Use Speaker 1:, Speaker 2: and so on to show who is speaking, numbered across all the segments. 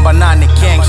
Speaker 1: namba nane gang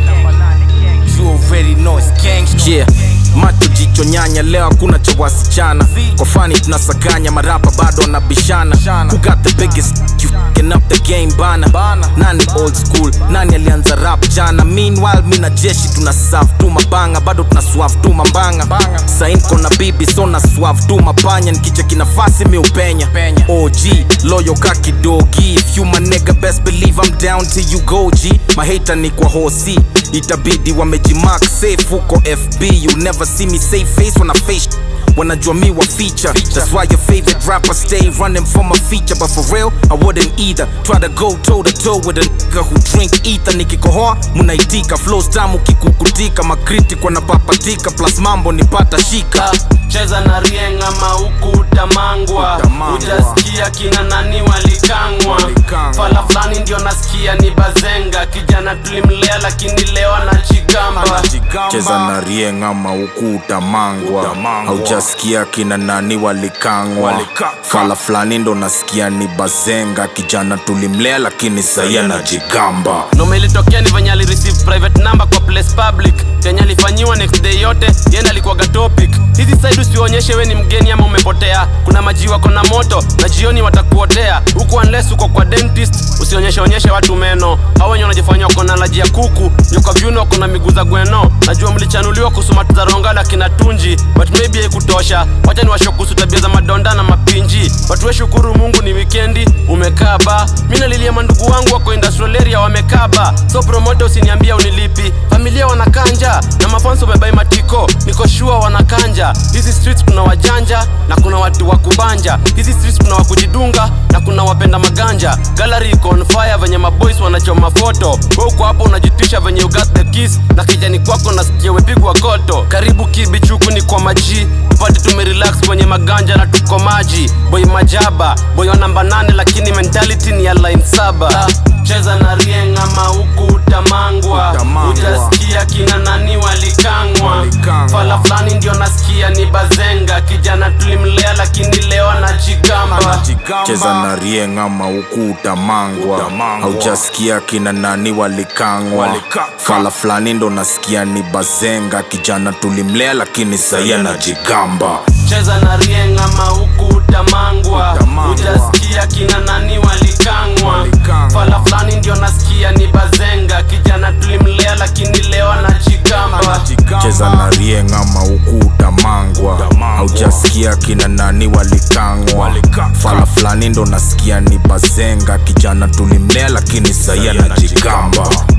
Speaker 1: You already know it's gang yeah macho jicho nyanya leo hakuna cha wasichana kwa fani tunasakanya marapa bado wanabishana who got the biggest you fing up the game bana nani old school nani alianza rap jana meanwhile mi na jeshi tuna serve tu mabanga bado tuna swerve tu mambanga sain kona bibi so na swerve tu mapanya nikicheki nafasi mi upenya og loyo kakidogi if you my nigga best believe I'm down till you go G mahata ni kwa hosi itabidi wamejimark safe huko fb you never see me save face when I face wanajua mi wa feature that's why your favorite rapper stay running for my feature but for real I wouldn't either try to go toe to toe with a nigga who drink ether nikikohoa munaitika flows tamu kikukutika makritik wanapapatika plus mambo nipata shika
Speaker 2: cheza na rieng ama huku utamangwa
Speaker 1: Utamangwa.
Speaker 2: ujasikia kina nani walikangwa
Speaker 1: Walikangwa.
Speaker 2: fala fulani ndio nasikia ni bazenga kijana tulimlea lakini leo anachigamba
Speaker 3: cheza na rieng ama huku utamangwa
Speaker 1: Utamangwa.
Speaker 3: haujasikia kina nani walikangwa
Speaker 1: Walikaka.
Speaker 3: fala fulani ndo nasikia ni bazenga kijana tulimlea lakini sahi anajigamba
Speaker 2: noma ilitokea ni venye alireceive private number kwa place public kenye alifanyiwa next day yote yenda alikuwaga topic hizi side usionyeshe we ni mgeni ama umepotea kuna maji wako na moto na jioni watakuotea huku unless uko kwa dentist usionyeshe onyeshe watu meno hao wenye wanajifanya wako na laji ya kuku nyoka vyuno wako na miguu za gweno najua mlichanuliwa kusumati za rongala kina tunji but maybe haikutosha wacha ni washokusu tabia za madonda na mapinji watu we shukuru mungu ni wikendi umekaa ba mi nalilia mandugu wangu wako industrial area wamekaa ba so promote usiniambia unilipi familia wanakanja na mafanso wamebai matiko niko shua wanakanja hizi streets kuna wajanja na kuna watu wa kubanja hizi streets kuna wakujidunga na kuna wapenda maganja gallery iko on fire venye maboys wanachoma foto we uko hapo unajitisha venye you got the kiss na kijani kwako nasikia wepigwa koto karibu kibichuku ni kwa maji tupate tumerelax kwenye maganja na tuko maji boy majaba boy wa namba nane lakini mentality ni ya line saba cheza na rieng ama huku utamangwa
Speaker 1: Utamangwa.
Speaker 2: utasikia kina nani walikangwa
Speaker 1: Walikangwa.
Speaker 2: fala fulani ndio nasikia ni bazenga kijana tulimlea lakini leo anajigamba
Speaker 3: cheza na rieng ama huku utamangwa
Speaker 1: Utamangwa.
Speaker 3: haujasikia kina nani walikangwa
Speaker 1: Walikaka.
Speaker 3: fala fulani ndo nasikia ni bazenga kijana tulimlea lakini sahi anajigamba
Speaker 2: cheza na rieng ama huku utamangwa
Speaker 1: Utamangwa.
Speaker 2: utasikia kina nani walikangwa
Speaker 1: Walikangwa.
Speaker 2: fala fulani ndio nasikia ni bazenga kijana tulimlea lakini leo anajigamba
Speaker 3: cheza na rieng ama huku utamangwa
Speaker 1: Utamangwa.
Speaker 3: haujasikia kina nani walikangwa
Speaker 1: Walikaka.
Speaker 3: fala fulani ndo nasikia ni bazenga kijana tulimlea lakini sahi anajigamba